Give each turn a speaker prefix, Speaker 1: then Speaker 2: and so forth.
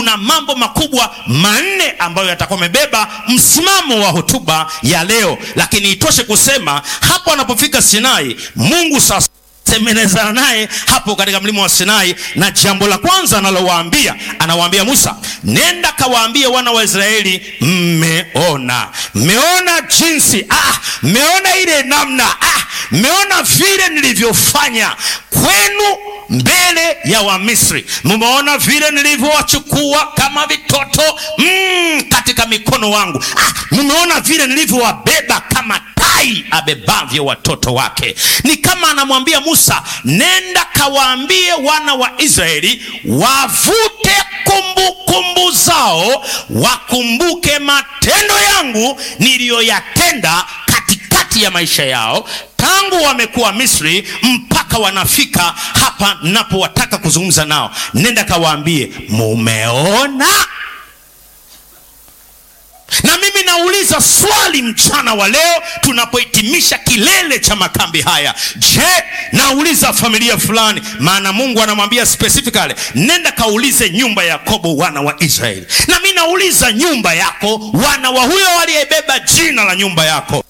Speaker 1: kuna mambo makubwa manne ambayo yatakuwa amebeba msimamo wa hotuba ya leo, lakini itoshe kusema hapo anapofika Sinai, Mungu sasa temenezana naye hapo katika mlima wa Sinai, na jambo la kwanza analowaambia anawaambia Musa, nenda kawaambie wana wa Israeli, mmeona mmeona jinsi ah, mmeona ile namna ah, mmeona vile nilivyofanya kwenu mbele ya Wamisri, mmeona vile nilivyowachukua kama vitoto mm, katika mikono wangu ah, mmeona vile nilivyowabeba kama tai abebavyo watoto wake. Ni kama anamwambia Musa, nenda kawaambie wana wa Israeli wavute kumbukumbu kumbu zao, wakumbuke matendo yangu niliyoyatenda katikati ya maisha yao tangu wamekuwa Misri mpaka wanafika hapa napowataka kuzungumza nao. Nenda kawaambie, mumeona na mimi nauliza swali mchana wa leo tunapohitimisha kilele cha makambi haya. Je, nauliza familia fulani, maana Mungu anamwambia specifically, nenda kaulize nyumba ya Yakobo wana wa Israeli. Na mimi nauliza nyumba yako, wana wa huyo waliyebeba jina la nyumba yako,